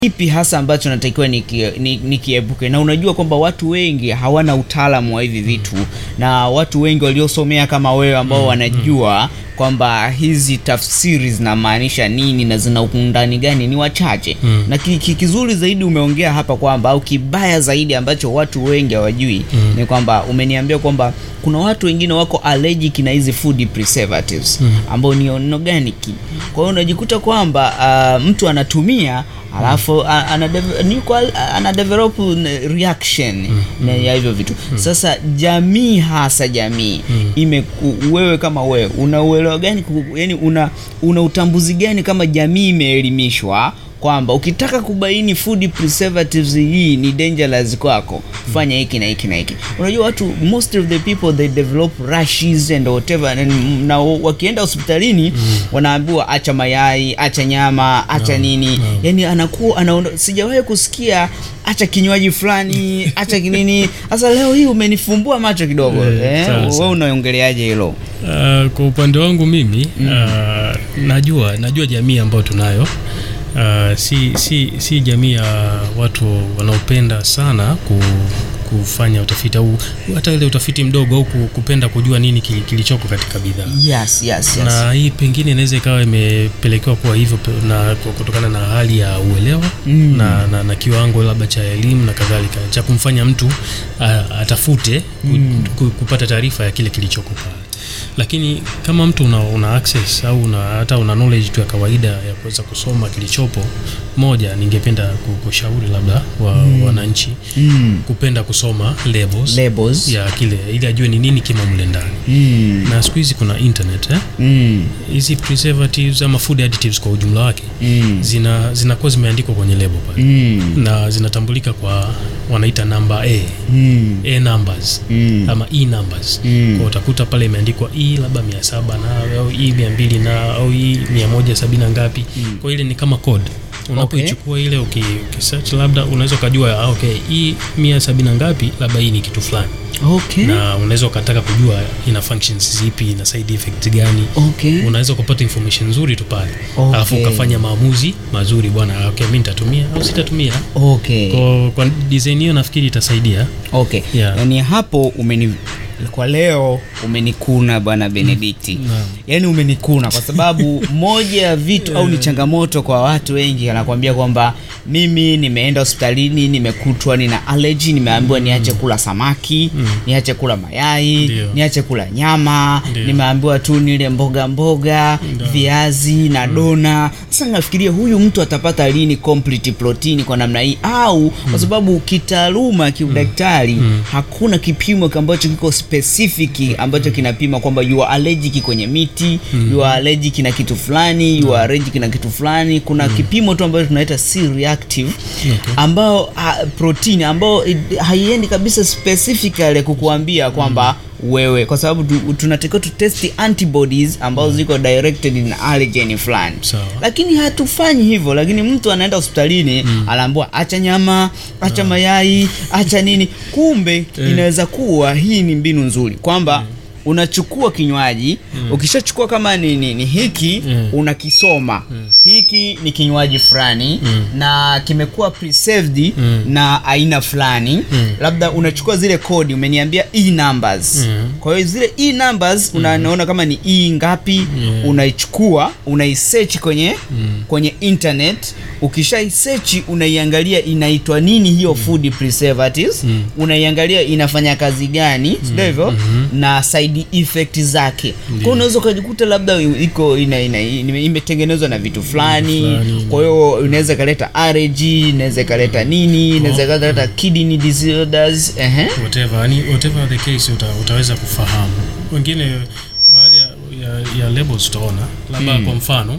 kipi hasa ambacho natakiwa nikiepuke niki nikiepuke? na unajua kwamba watu wengi hawana utaalamu wa hivi vitu na watu wengi waliosomea kama wewe ambao wanajua kwamba hizi tafsiri zinamaanisha nini na zina undani gani ni wachache Mm. na ki, ki, kizuri zaidi umeongea hapa kwamba au kibaya zaidi ambacho watu wengi hawajui Mm. ni kwamba umeniambia kwamba kuna watu wengine wako allergic na hizi food preservatives Mm. ambao ni organic. Kwa hiyo unajikuta kwamba uh, mtu anatumia alafu a- ana deve- ni kwa- ana develop n- reaction na ya hivyo vitu. Sasa jamii hasa jamii ime wewe kama wewe una uelewa gani ku- yani una una utambuzi gani kama jamii imeelimishwa kwamba ukitaka kubaini food preservatives hii ni dangerous kwako fanya hiki na hiki na hiki unajua watu most of the people they develop rashes and whatever and, na wakienda hospitalini wanaambiwa acha mayai acha nyama acha nini yani anakuwa anaona sijawahi kusikia acha kinywaji fulani acha kinini sasa leo hii umenifumbua macho kidogo Eh, eh, sawa, sawa. wewe unaongeleaje hilo Uh, kwa upande wangu mimi uh, najua najua jamii ambayo tunayo uh, si, si, si jamii ya watu wanaopenda sana ku, kufanya utafiti au hata ile utafiti mdogo au ku- kupenda kujua nini kili- kilichoko katika bidhaa yes yes yes na hii pengine inaweza ikawa imepelekewa kuwa hivyo pe- na kwa- kutokana na hali ya uelewa Mm. na, na, na kiwango labda cha elimu na kadhalika cha kumfanya mtu a, atafute ku, ku, kupata taarifa ya kile kilichoko pale lakini kama mtu una, una access au una, hata una knowledge tu ya kawaida ya kuweza kusoma kilichopo moja ningependa ku- kushauri labda wa, wananchi mm. kupenda kusoma labels labels ya kile ili ajue ni nini kimo mle ndani mm. na siku hizi kuna internet eh? Mm. hizi preservatives ama food additives kwa ujumla wake Mm. zina zinakuwa zimeandikwa kwenye lebo pale Mm. na zinatambulika kwa wanaita namba a Mm. a numbers Mm. ama e numbers Mm. kwa utakuta pale imeandikwa e labda mia saba na au e mia mbili na au e mia moja sabini na ngapi kwa ile ni kama code unapoichukua ile uki, ukisearch labda unaweza ukajua ah, okay hii mia sabini na ngapi labda hii ni kitu fulani Okay. na unaweza ukataka kujua ina functions zipi ina side effect gani Okay. unaweza kupata information nzuri tu pale Okay. alafu ukafanya maamuzi mazuri bwana okay, mi nitatumia au sitatumia Okay. kwa, kwa design hiyo nafikiri itasaidia Okay. Yeah. Yaani hapo umeni kwa leo umenikuna bwana Benedikti. Naam. Yaani umenikuna kwa sababu moja ya vitu au ni changamoto kwa watu wengi anakuambia kwamba mimi nimeenda hospitalini nimekutwa nina allergy nimeambiwa niache kula samaki, niache kula mayai, Ndio. niache kula nyama, Ndio. nimeambiwa tu nile mboga mboga, Ndio. viazi na dona. Sasa nafikiria huyu mtu atapata lini complete protein kwa namna hii au kwa sababu kitaaluma kiudaktari hakuna kipimo ambacho kiko specific ambacho kinapima kwamba you are allergic kwenye miti, you are allergic na kitu fulani, you are allergic na kitu fulani. Kuna kipimo tu ambacho tunaita C reactive ambao ha, protein ambao it- haiendi kabisa specifically kukuambia kwamba wewe kwa sababu tu, tunatakiwa tu test antibodies ambazo ziko directed in allergen fulani Sawa. lakini hatufanyi hivyo lakini mtu anaenda hospitalini anaambiwa acha nyama acha mayai acha nini kumbe inaweza kuwa hii ni mbinu nzuri kwamba unachukua kinywaji ukishachukua kama ni, ni, ni hiki Mm. unakisoma hiki ni kinywaji fulani na kimekuwa preserved Mm. na aina fulani labda unachukua zile kodi umeniambia e numbers Mm. kwa hiyo zile e numbers unaona kama ni e ngapi Yeah. unaichukua unaisearch kwenye kwenye internet ukishaisearch unaiangalia inaitwa nini hiyo food preservatives unaiangalia inafanya kazi gani sio hivyo na side effect zake kwa hiyo unaweza ukajikuta labda iko ina, ina, ina, imetengenezwa na vitu fulani fulani. kwa hiyo inaweza ikaleta allergy inaweza ikaleta nini inaweza ikaleta kidney disorders ehe whatever, yani whatever the case uta, utaweza kufahamu wengine baadhi ya, ya, ya labels utaona labda kwa mfano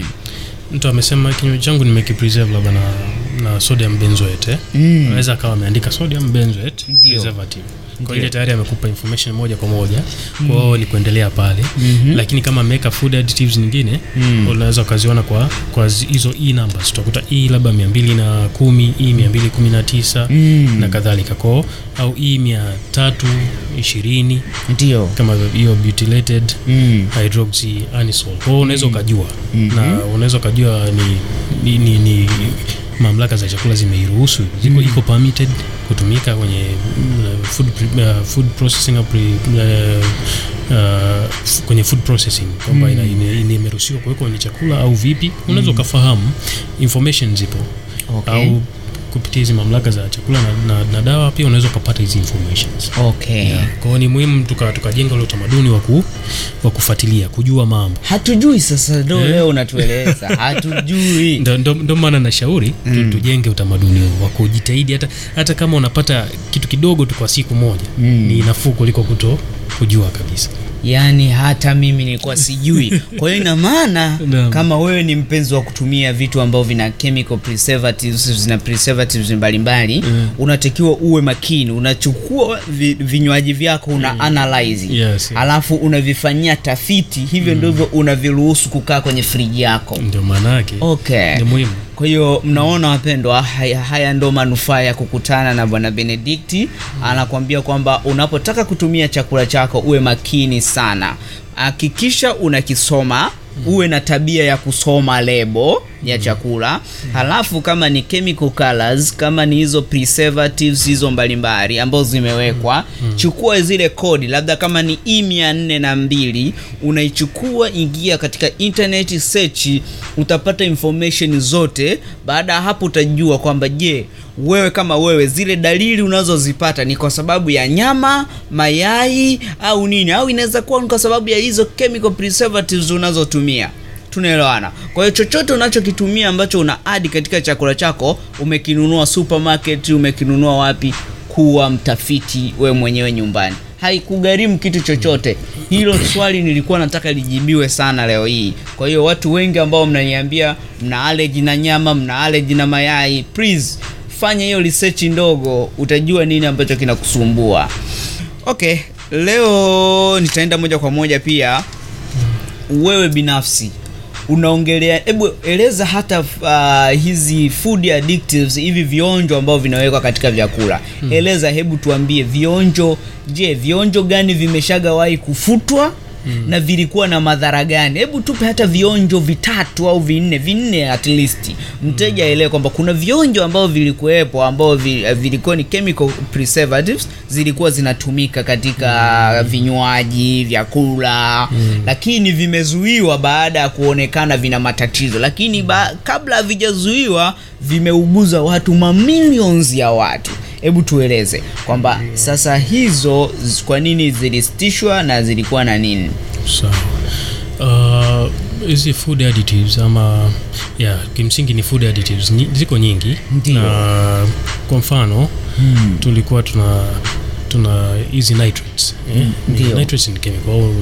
mtu amesema kinywaji changu nimekipreserve labda na, na sodium benzoate eh? Mm. anaweza akawa ameandika sodium benzoate Ndio. preservative kwa Ndio. ile tayari amekupa information moja kwa moja kwa hiyo ni kuendelea pale lakini kama ameweka food additives nyingine unaweza ukaziona kwa kwa zi- hizo e numbers utakuta e labda 210 e 219 Mm. na kadhalika kwao au e 320 ndio kama hiyo butylated mm. hydroxy anisole kwa hiyo unaweza ukajua na unaweza ukajua ni, ni, ni, ni mamlaka za chakula zimeiruhusu ziko iko permitted kutumika kwenye uh, food, pre- uh, food processing au pre, uh, uh, f- kwenye food processing kwamba ina- ine- ine- imeruhusiwa kuwekwa kwenye chakula au vipi unaweza ukafahamu information zipo Okay. au kupitia hizi mamlaka za chakula na, na, na dawa pia unaweza ukapata hizi informations okay kwa hiyo ni muhimu tuka- tukajenga ule utamaduni wa ku- wa kufuatilia kujua mambo hatujui sasa ndo Eh. leo unatueleza hatujui ndo, ndo, ndo maana nashauri tu, tujenge utamaduni huo wa kujitahidi hata, hata kama unapata kitu kidogo tu kwa siku moja Mm. ni nafuu kuliko kuto kujua kabisa yaani hata mimi nilikuwa sijui kwa hiyo ina maana Naam. kama wewe ni mpenzi wa kutumia vitu ambavyo vina chemical preservatives zina preservatives mbalimbali Mm. unatakiwa uwe makini unachukua vi, vinywaji vyako una analyze Yes, yes. alafu unavifanyia tafiti hivyo ndivyo unaviruhusu kukaa kwenye friji yako ndio maana yake okay ni muhimu kwa hiyo mnaona wapendwa, haya, haya ndo manufaa ya kukutana na bwana Benedikti. Anakuambia kwamba unapotaka kutumia chakula chako uwe makini sana, hakikisha unakisoma uwe na tabia ya kusoma lebo ya chakula halafu kama ni chemical colors kama ni hizo preservatives hizo mbalimbali ambazo zimewekwa chukua zile kodi labda kama ni e mia nne na mbili unaichukua ingia katika internet search utapata information zote baada ya hapo utajua kwamba je wewe kama wewe zile dalili unazozipata ni kwa sababu ya nyama mayai au nini au inaweza kuwa ni kwa sababu ya hizo chemical preservatives unazotumia tunaelewana kwa hiyo chochote unachokitumia ambacho una adi katika chakula chako umekinunua supermarket umekinunua wapi kuwa mtafiti we mwenyewe nyumbani haikugharimu kitu chochote hilo swali nilikuwa nataka lijibiwe sana leo hii kwa hiyo watu wengi ambao mnaniambia mna allergy na nyama mna allergy na mayai please fanya hiyo research ndogo utajua nini ambacho kinakusumbua okay leo nitaenda moja kwa moja pia wewe binafsi unaongelea hebu eleza hata uh, hizi food additives hivi vionjo ambavyo vinawekwa katika vyakula hmm. eleza hebu tuambie vionjo je vionjo gani vimeshagawahi kufutwa Hmm. na vilikuwa na madhara gani hebu tupe hata vionjo vitatu au vinne vinne at least mteja aelewe kwamba kuna vionjo ambavyo vilikuwepo ambao vi- vilikuwa ni chemical preservatives zilikuwa zinatumika katika vinywaji vyakula lakini vimezuiwa baada ya kuonekana vina matatizo lakini ba, kabla havijazuiwa vimeuguza watu mamilions ya watu hebu tueleze kwamba sasa hizo z- kwa nini zilisitishwa na zilikuwa na nini sawa uh, hizi food additives ama yeah, kimsingi ni food additives Ni, ziko nyingi Ndio. na kwa mfano hmm. tulikuwa tuna tuna hizi nitrates eh? Ni- ndio. nitrates ni chemical au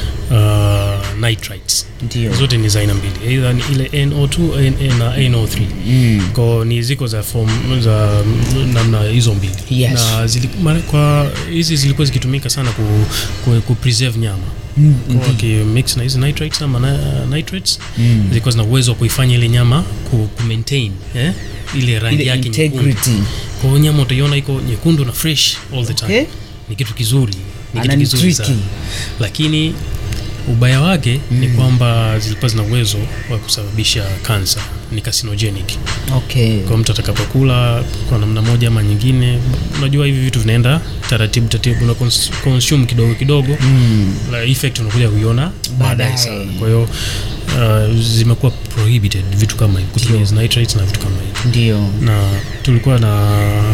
uh, nitrites ndio zote ni za aina mbili either ni ile NO2 N- na NO3 mm. ko ni ziko za form za namna hizo mbili Yes. na zili, mara, kwa hizi zilikuwa zikitumika sana ku, ku, ku preserve nyama Mm, Kwa wakimix na hizi nitrates ama na, nitrates Mm. zilikuwa zina uwezo wa kuifanya ile nyama ku, ku maintain eh? ile rangi ile yake nyekundu. integrity kwa hiyo nyama utaiona iko nyekundu na fresh all the time Okay. ni kitu kizuri ni kitu Anani kizuri tricky. sana lakini ubaya wake ni kwamba zilikuwa zina uwezo wa kusababisha kansa ni carcinogenic okay kwa mtu atakapokula kwa namna moja ama nyingine unajua hivi vitu vinaenda taratibu taratibu una cons- consume kidogo kidogo mm. la effect unakuja kuiona baadaye Baadaye. sana kwa hiyo uh, zimekuwa prohibited vitu kama hivi kutumia hizi nitrates na vitu kama hivi ndio na tulikuwa na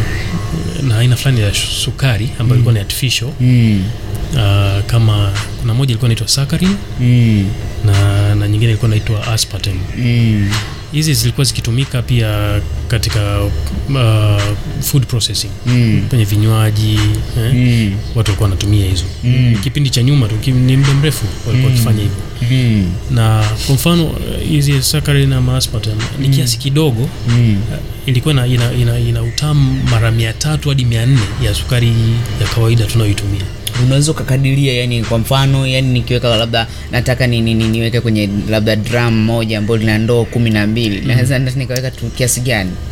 na aina fulani ya sukari ambayo ilikuwa ni artificial mm. uh, kama kuna moja ilikuwa inaitwa saccharin Mm. na, na nyingine ilikuwa inaitwa aspartame Mm. hizi zilikuwa zikitumika pia katika uh, food processing Mm. kwenye vinywaji eh? Mm. watu walikuwa wanatumia hizo Mm. kipindi cha nyuma tu ki- ni muda mrefu walikuwa wakifanya hivyo Mm. na kwa mfano uh, hizi saccharin ama aspartame ni kiasi kidogo Mm. uh, ilikuwa ina, ina, ina, ina utamu mara mia tatu hadi mia nne ya sukari ya kawaida tunayoitumia unaweza ukakadiria yani kwa mfano yani nikiweka labda nataka ni, ni, ni, niweke kwenye labda drum moja ambayo lina ndoo kumi na mbili naweza mm. nikaweka tu kiasi gani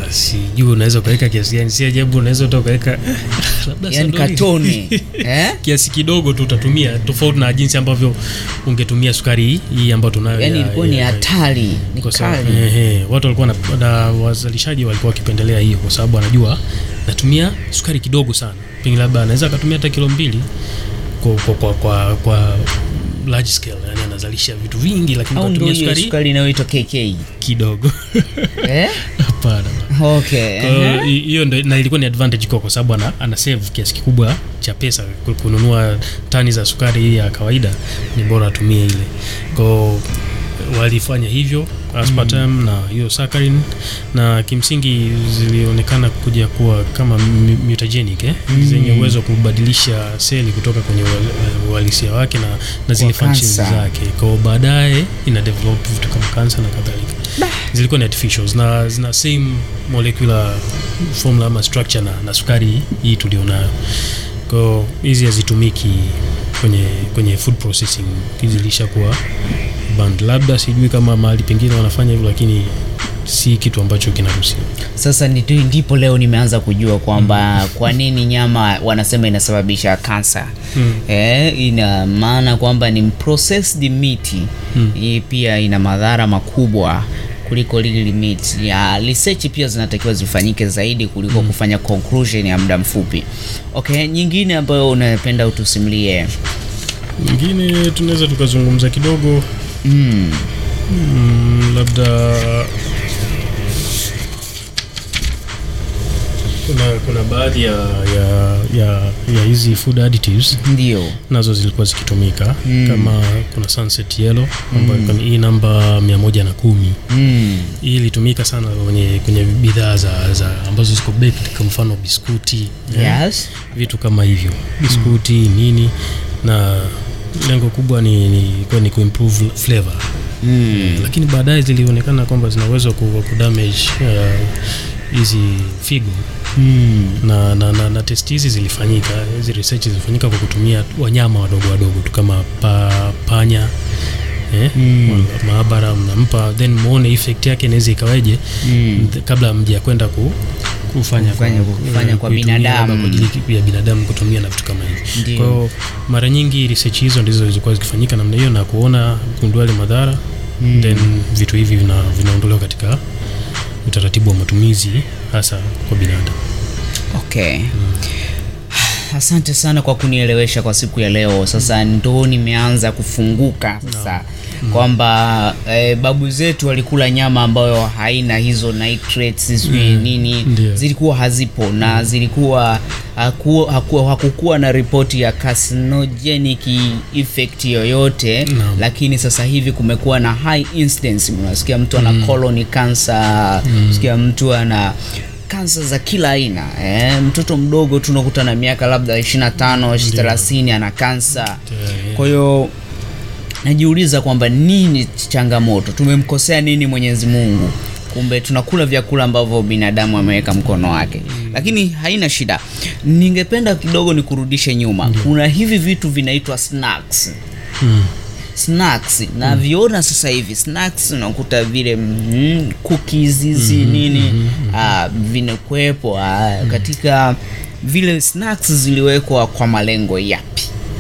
sijui unaweza ukaweka kiasi gani si ajabu unaweza uta ukaweka labda yani sandoli. katoni eh? kiasi kidogo tu utatumia tofauti na jinsi ambavyo ungetumia sukari hii- hii ambayo tunayo yani ya- ilikuwa ni ya- hatari ni kwa sababu- kali ehe, watu walikuwa na, na wazalishaji walikuwa wakipendelea hiyo kwa sababu anajua natumia sukari kidogo sana pengine labda anaweza akatumia hata kilo mbili kwa, kwa, kwa, kwa, kwa large scale yani anazalisha vitu vingi lakini au ndo katumia hiyo sukari sukari inayoitwa kk kidogo eh? hapana okay Kwa hiyo ehe. hi- hiyo ndo na ilikuwa ni advantage kwa kwa sababu ana, ana save kiasi kikubwa cha pesa ku- kununua tani za sukari hii ya kawaida ni bora atumie ile kwao walifanya hivyo aspartame na hiyo saccharin na kimsingi zilionekana kuja kuwa kama mu- mutagenic eh? zenye uwezo wa kubadilisha seli kutoka kwenye ua- uhalisia wake na, na zile Kwa functions cancer. zake kwao baadaye ina develop vitu kama kansa na kadhalika zilikuwa ni artificials na zina same molecular formula ama structure na, na sukari hii tulionayo kwao hizi hazitumiki kwenye kwenye food processing zilishakuwa band labda sijui kama mahali pengine wanafanya hivyo lakini si kitu ambacho kinaruhusiwa sasa ndi- ndipo leo nimeanza kujua kwamba kwa nini nyama wanasema inasababisha kansa Mm. eh, ina maana kwamba ni processed meat hii pia ina madhara makubwa kuliko lili meat ya research pia zinatakiwa zifanyike zaidi kuliko kufanya conclusion ya muda mfupi okay nyingine ambayo unapenda utusimulie nyingine tunaweza tukazungumza kidogo mm. mm, labda kuna kuna baadhi ya ya ya, ya hizi food additives ndio nazo zilikuwa zikitumika Mm. kama kuna sunset yellow ambayo mm. hii namba mia moja na kumi mm. hii ilitumika sana kwenye kwenye bidhaa za, za ambazo ziko baked kwa mfano biskuti eh, yes vitu kama hivyo biskuti nini na lengo kubwa ni, ni, kuwa ni kuimprove flavor mm. lakini baadaye zilionekana kwamba zina uwezo wa ku- kudamage uh, hizi figo Mm. na, na, na, na test hizi zilifanyika hizi research zilifanyika kwa kutumia wanyama wadogo wadogo tu kama pa, panya eh, Mm. wa- maabara mnampa then muone effect yake inaweza ikaweje Mm. th- kabla mja kwenda ku, kufanya Kufanya- kufanya eh, kwa kuitumia binadamu. labda kwa ajili ya binadamu kutumia na vitu kama hivi Ndio. kwa hiyo mara nyingi research hizo ndizo zilikuwa zikifanyika namna hiyo na kuona kugundua yale madhara Mm. then vitu hivi vina, vinaondolewa katika utaratibu wa matumizi hasa kwa binadamu Okay. Asante sana kwa kunielewesha kwa siku ya leo. Sasa ndo nimeanza kufunguka sasa kwamba eh, babu zetu walikula nyama ambayo haina hizo nitrates sijui nini Ndio. zilikuwa hazipo na zilikuwa haku, haku, hakukuwa na ripoti ya carcinogenic effect yoyote Naam. lakini sasa hivi kumekuwa na high incidence unasikia mtu ana colon cancer unasikia mtu ana kansa za kila aina eh, mtoto mdogo tu unakuta na miaka labda 25 30 ana kansa kwa hiyo najiuliza kwamba nini changamoto tumemkosea nini mwenyezi mungu kumbe tunakula vyakula ambavyo binadamu ameweka mkono wake lakini haina shida ningependa kidogo nikurudishe nyuma kuna hivi vitu vinaitwa snacks mm. snacks na viona sasa hivi snacks unakuta vile mm, cookies hizi nini ah, vinakuwepo ah, katika vile snacks ziliwekwa kwa malengo yapi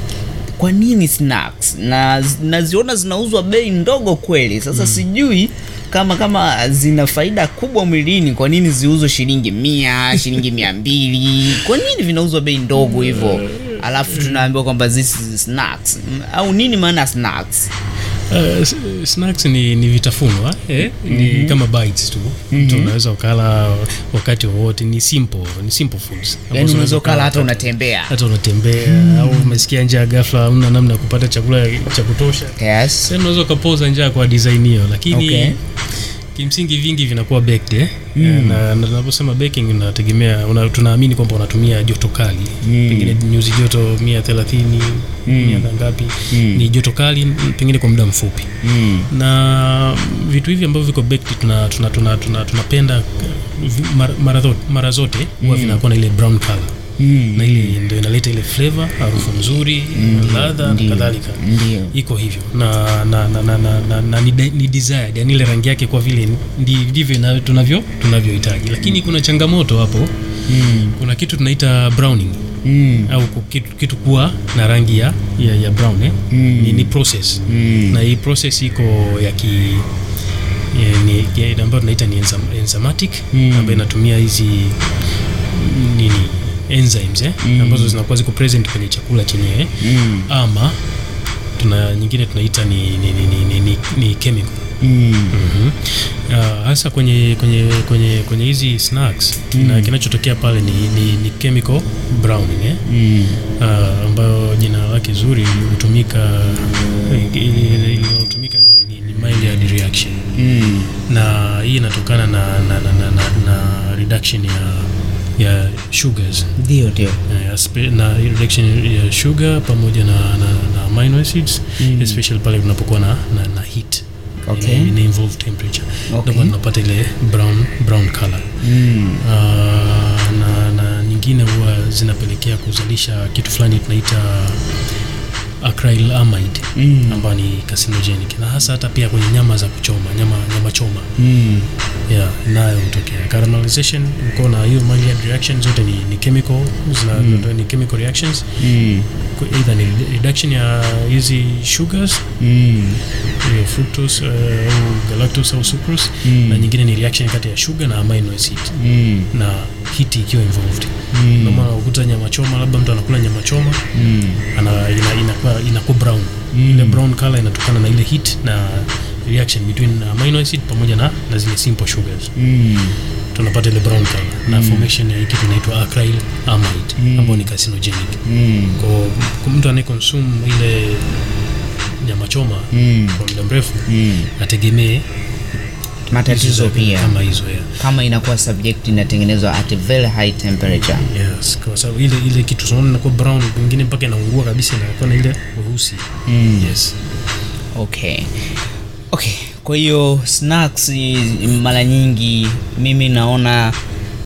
kwa nini snacks na naziona zinauzwa bei ndogo kweli sasa sijui kama kama zina faida kubwa mwilini kwa nini ziuzwe shilingi mia shilingi mia mbili kwa nini vinauzwa bei ndogo hivyo alafu tunaambiwa kwamba this is snacks M- au nini maana ya snacks Uh, s- snacks ni, ni vitafunwa eh? ni kama bites tu mtu unaweza ukala wakati wowote ni simple ni simple foods yani ambazo unaweza ukala hata wakati- unatembea hata unatembea au umesikia njaa ghafla una namna ya kupata chakula cha kutosha yes sasa unaweza ukapoza njaa kwa design hiyo lakini Okay. kimsingi vingi vinakuwa baked eh? na na tunaposema baking unategemea una, tunaamini kwamba unatumia joto kali Mm. pengine nyuzi joto 130 mia na ngapi Mm. ni joto kali pengine kwa muda mfupi mm. na vitu hivi ambavyo viko baked tuna tuna tuna tuna tunapenda vi- mara, mara, zo- mara zote huwa vinakuwa na ile brown color Mm. na ile ndio inaleta ile flavor harufu nzuri ladha na Ndio. kadhalika Ndio. iko hivyo na na na, na, na, na, na ni, de- ni desired yani ile rangi yake kwa vile ndi- ndivyo ina- tunavyo tunavyohitaji lakini kuna changamoto hapo Mm. kuna kitu tunaita browning Mm. au ku- kitu, kitu kuwa na rangi ya, ya, ya brown eh? Mm. ni, ni process Mm. na hii process iko ya ki ya- ni- ya- ambayo tunaita ni enzym- enzymatic Mm. ambayo inatumia hizi nini enzymes eh? Mm. ambazo zinakuwa ziko present kwenye chakula chenyewe Mm. ama tuna nyingine tunaita ni, ni, ni, ni, ni, ni, ni chemical Mm. mm hasa kwenye kwenye kwenye kwenye hizi snacks Mm. na kinachotokea pale ni, ni, ni chemical browning eh? Mm. uh, ambayo jina lake zuri hutumika inayotumika ni, ni, ni Maillard reaction Mm. na hii inatokana na, na, na, na, na, na reduction ya ya sugars Ndio, ndio. Eh, aspe- na hii reduction ya sugar pamoja na, na, na amino acids Mm. especially pale unapokuwa na, na, na heat Okay. ina, ina involve temperature Okay. ndio maana unapata ile brown brown color Mm. uh, na, na nyingine huwa zinapelekea kuzalisha kitu fulani tunaita acrylamide Mm. ambayo ni carcinogenic na hasa hata pia kwenye nyama za kuchoma nyama nyama choma Mm. yeah, nayo hutokea caramelization uko na hiyo Maillard reaction zote ni, ni chemical zina, Mm. ni chemical reactions Mm. Ku- either ni reduction ya hizi sugars Mm. hiyo fructose uh, au galactose au sucrose Mm. na nyingine ni reaction kati ya sugar na amino acid Mm. na hiti ikiwa involved Mm. ndio maana ukuta nyama choma labda mtu anakula nyama choma Mm. ana ina, inakuwa inakuwa brown Mm. ile brown color inatokana na ile heat na reaction between amino acid pamoja na, na zile simple sugars Mm. tunapata ile brown color na formation ya hii kitu inaitwa acrylamide Mm. ambayo ni carcinogenic Mm. kwa kwa mtu anayeconsume ile nyama choma Mm. kwa muda mrefu Mm. ategemee matatizo hizo za- pia kama hizo ya kama inakuwa subject inatengenezwa at a very high temperature yes kwa sababu ile ile kitu tunaona inakuwa brown pengine mpaka inaungua kabisa inakuwa na ile weusi mm. yes okay okay kwa hiyo snacks i- mara nyingi mimi naona